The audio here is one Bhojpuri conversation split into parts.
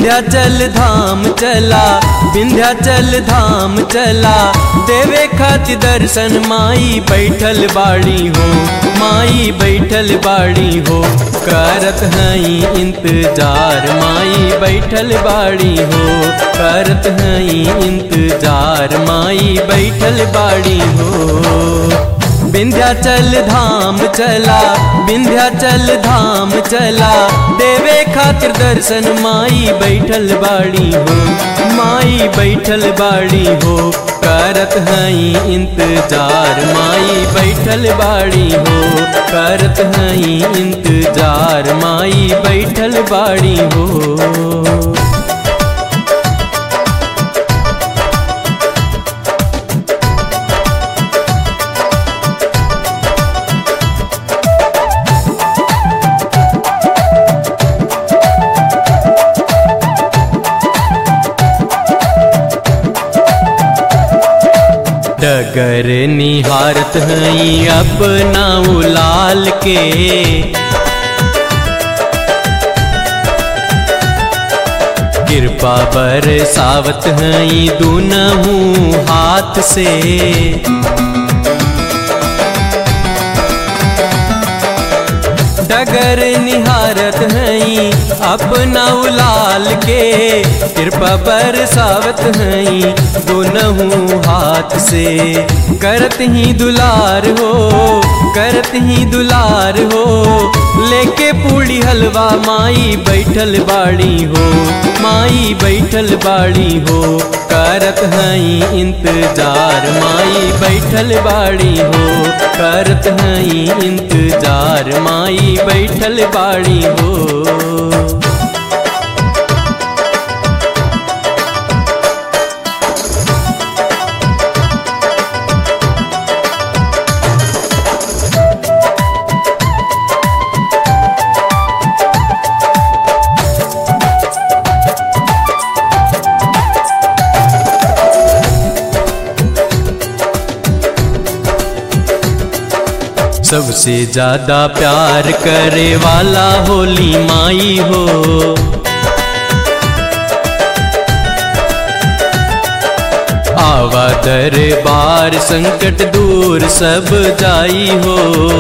विंध्याचल धाम चला विंध्याचल धाम चला देवे खातिर दर्शन माई बैठल बाड़ी हो माई बैठल बाड़ी हो करत हई इंतजार माई बैठल बाड़ी हो करत हई इंतजार माई बैठल बाड़ी हो विंध्याचल धाम चला विंध्याचल धाम चला देवे खातिर दर्शन माई बैठल बाड़ी हो माई बैठल बाड़ी हो करत हई इंतजार माई बैठल बाड़ी हो करत हई इंतजार माई बैठल बाड़ी हो डगर निहारत हई अपना उलाल के कृपा बरसावत हई दुनहू हाथ से डगर निहारत हई अपना उलाल के कृपा बरसावत हई दोनहू हाथ से करत ही दुलार हो करत ही दुलार हो लेके पूड़ी हलवा माई बैठल बाड़ी हो माई बैठल बाड़ी हो करत हई इंतजार माई बैठल बाड़ी हो करत हई इंतजार माई बैठल बाड़ी हो सबसे ज्यादा प्यार करे वाला होली माई हो आवा दरबार संकट दूर सब जाई हो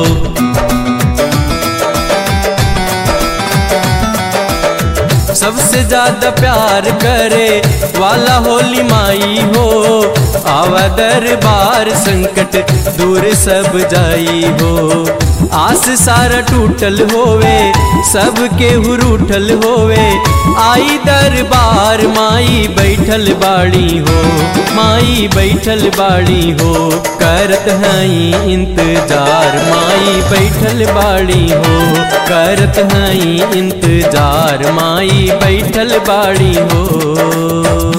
सबसे ज्यादा प्यार करे वाला होली माई हो आवा दरबार संकट दूर सब जाई हो आस सारा टूटल होवे सबके हुरूठल होवे आई दरबार माई बैठल बाड़ी हो माई बैठल बाड़ी हो करत हई इंतजार माई बैठल बाड़ी हो करत हई इंतजार माई बैठल बाड़ी हो